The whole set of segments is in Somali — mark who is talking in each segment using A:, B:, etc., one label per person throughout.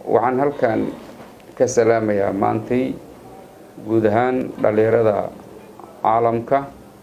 A: waxaan halkan ka salaamayaa maantay guud ahaan dhalinyarada caalamka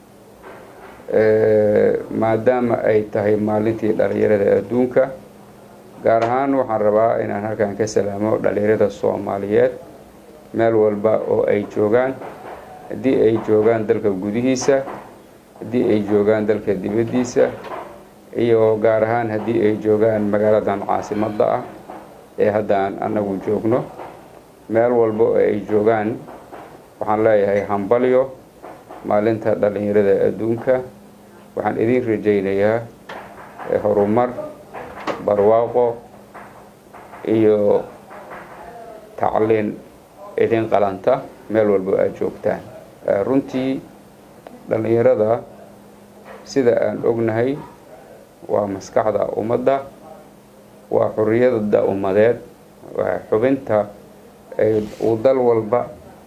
A: maadaama ay tahay maalintii dhalinyarada adduunka gaar ahaan waxaan rabaa inaan halkan ka salaamo dhalinyarada soomaaliyeed meel walba oo ay joogaan haddii ay joogaan dalka gudihiisa haddii ay joogaan dalka dibaddiisa iyo gaar ahaan haddii ay joogaan magaaladan caasimadda ah ee haddaan annagu joogno meel walba oo ay joogaan waxaan leeyahay hambalyo maalinta dhalinyarada adduunka waxaan idin rajaynayaa horumar barwaaqo iyo tacliin idin qalanta meel walba aada joogtaan runtii dhalinyarada sida aan ognahay waa maskaxda ummadda waa xuriyada ummadeed waa xubinta uu dal walba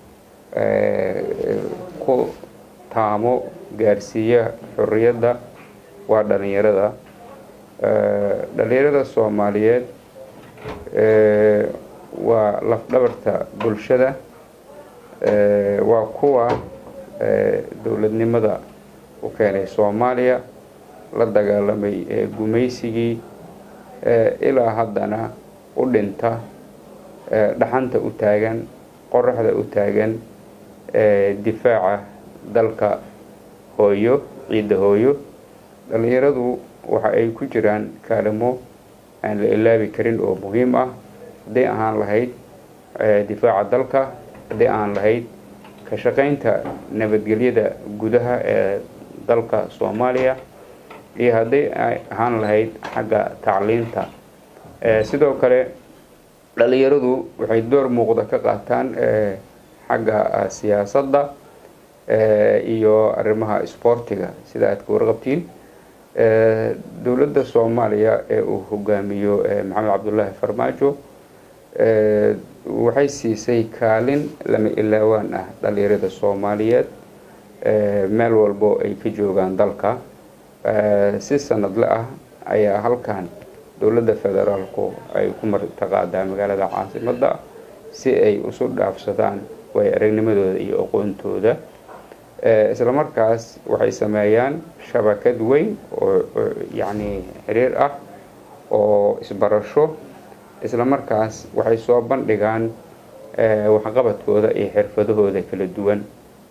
A: ku taamo gaarsiiya xuriyadda waa dhalinyarada dhalinyarada soomaaliyeed waa lafdhabarta bulshada waa kuwa dowladnimada u keenay soomaaliya la dagaalamay gumaysigii ilaa haddana u dhinta dhaxanta u taagan qoraxda u taagan difaaca dalka hooyo ciidda hooyo dhalinyaradu waxa ay ku jiraan kaalimo aan la ilaabi karin oo muhiim ah hadday ahaan lahayd difaaca dalka hadday ahaan lahayd ka shaqaynta nabadgelyada gudaha ee dalka soomaaliya iyo hadday ahaan lahayd xagga tacliinta sidoo kale dhalinyaradu waxay door muuqda ka qaataan xagga siyaasadda iyo arrimaha isboortiga sida aad ka warqabtiin dowladda soomaaliya ee uu hogaamiyo maxamed cabdullaahi farmaajo waxay siisay kaalin lama ilaawaan ah dhalinyarada soomaaliyeed meel walbo ay ka joogaan dalka si sanadle ah ayaa halkan dowladda federaalku ay ku martaqaadaa magaalada caasimadda si ay isu dhaafsadaan way aragnimadooda iyo aqoontooda isla markaas waxay sameeyaan shabakad weyn oo yacni xiriir ah oo isbarasho isla markaas waxay soo bandhigaan waxqabadkooda iyo xirfadahooda kala duwan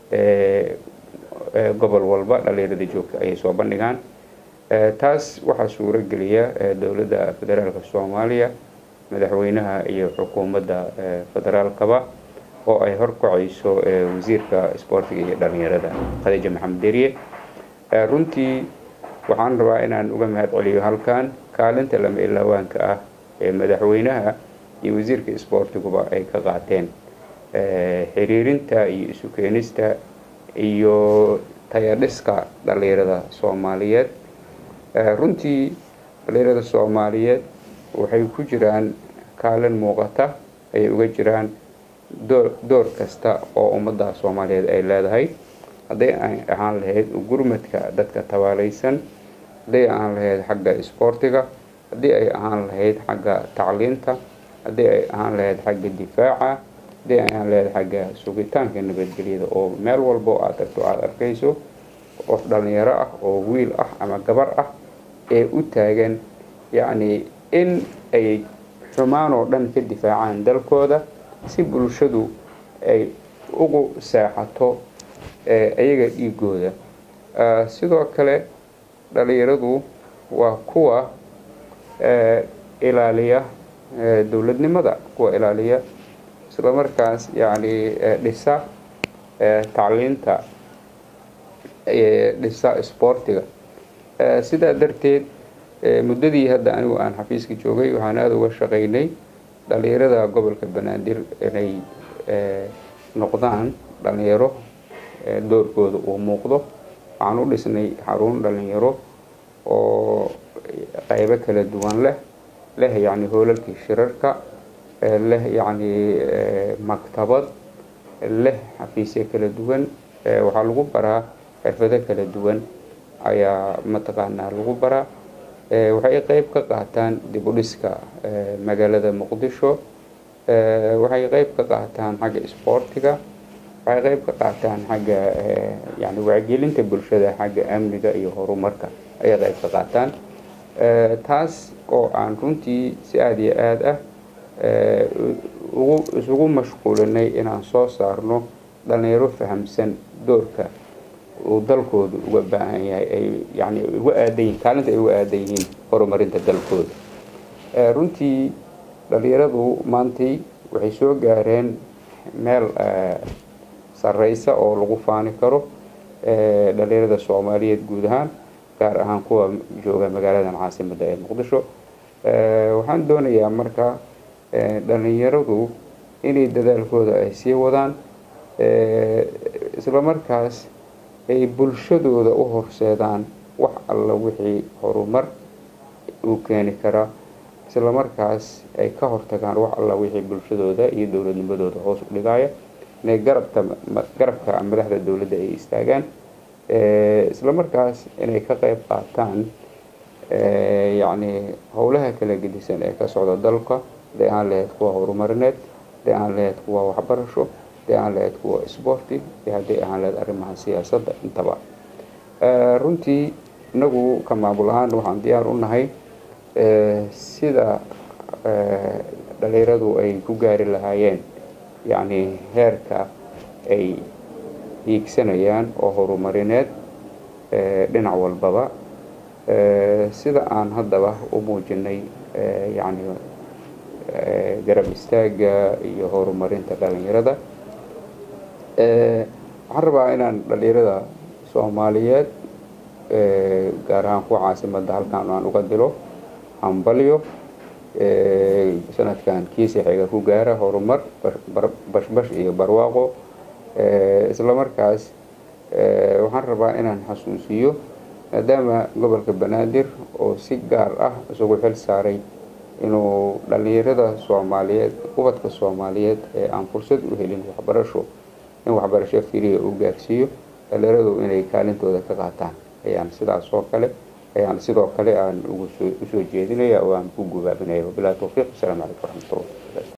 A: gobol walba dhalinyarada joogta ayay soo bandhigaan taas waxaa suuro geliya dowladda federaalka soomaaliya madaxweynaha iyo xukuumadda federaalkaba oo ay horkacayso wasiirka isboortiga iyo dhalinyarada khadiija maxamed deriye runtii waxaan rabaa inaan uga mahad celiyo halkan kaalinta lama ilaawaanka ah ee madaxweynaha iyo wasiirka isboortiguba ay ka qaateen xiriirinta iyo isu keenista iyo tayadhiska dhalinyarada soomaaliyeed runtii dhalinyarada soomaaliyeed waxay ku jiraan kaalin muuqata ayay uga jiraan door door kasta oo ummadda soomaaliyeed ay leedahay hadday ay ahaan lahayd gurmadka dadka tabaalaysan hadday ahaan lahayd xagga isboortiga haddii ay ahaan lahayd xagga tacliinta haddii ay ahaan lahayd xagga difaaca haddii ay ahaan lahayd xagga sugitaanka nabadgelyada oo meel walbo aad tagto aada arkayso qof dhalinyaro ah oo wiil ah ama gabar ah ee u taagan yacni in ay xumaan oo dhan ka difaacaan dalkooda si bulshadu ay ugu seexato iyaga dhiigooda sidoo kale dhalinyaradu waa kuwa ilaaliya dowladnimada kuwa ilaaliya isla markaas yacni dhisa tacliinta dhisa isboortiga sidaa darteed muddadii hadda anigu aan xafiiska joogay waxaan aada uga shaqaynay dhalinyarada gobolka banaadir inay noqdaan dhalinyaro doorkooda uu muuqdo waxaan u dhisnay xarun dhalinyaro oo qaybo kala duwan leh leh yacni hoolalkii shirarka leh yacni maktabad leh xafiisyo kala duwan waxaa lagu baraa xirfado kala duwan ayaa mataqaanaa lagu baraa waxay qeyb ka qaataan dib u dhiska magaalada muqdisho waxay qeyb ka qaataan xagga isboortiga waxay qeyb ka qaataan xagga yani wacyigelinta bulshada xagga amniga iyo horumarka ayay qeyb ka qaataan taas oo aan runtii si aada iyo aada ah ugu isugu mashquulinay inaan soo saarno dhalinyaro fahamsan doorka uu dalkooda uga baahan yahay ay yani uga aadan yihin kaalinta ay uga aadan yihiin horumarinta dalkooda runtii dhalinyaradu maantay waxay soo gaareen meel sareysa oo lagu faani karo dhalinyarada soomaaliyeed guud ahaan gaar ahaan kuwa jooga magaaladan caasimadda ee muqdisho waxaan doonayaa marka dhalinyaradu inay dadaalkooda ay sii wadaan isla markaas ay bulshadooda u horseedaan wax alla wixii horumar uu keeni karaa isla markaas ay ka hortagaan wax alla wixii bulshadooda iyo dowladnimadooda hoos u dhigaya inay garabta garabka madaxda dowladda ay istaagaan isla markaas inay ka qeyb qaataan yacni howlaha kala gedisan ee ka socda dalka haday aan lahayd kuwa horumarineed haday aan lahayd kuwa waxbarasho haday aan lahayd kuwa isboorti iyo hadday ahaan lahayd arrimaha siyaasadda intaba runtii inagu ka maamul ahaan waxaan diyaar u nahay sida dhalinyaradu ay ku gaari lahaayeen yacni heerka ay hiigsanayaan oo horumarineed dhinac walbaba sida aan haddaba u muujinay yacni garab istaaga iyo horumarinta dhalinyarada waxaan rabaa inaan dhalinyarada soomaaliyeed gaar ahaan kuwa caasimadda halkaan aan uga dilo hambalyo sanadkan kiisa xiga ku gaara horumar bashbash iyo barwaaqo isla markaas waxaan rabaa inaan xasuusiyo maadaama gobolka banaadir oo si gaar ah isugu xil saaray inuu dhalinyarada soomaaliyeed ubadka soomaaliyeed ee aan fursad u helin waxbarasho in waxbarasho firiya u gaarsiiyo dhalinyaradu inay kaalintooda ka qaataan ayaan sidaas oo kale ayaan sidoo kale aan usoo jeedinaya oo aan ku gubaabinaya wabilahi towfiiq asalaamu calaykum waraxmatullah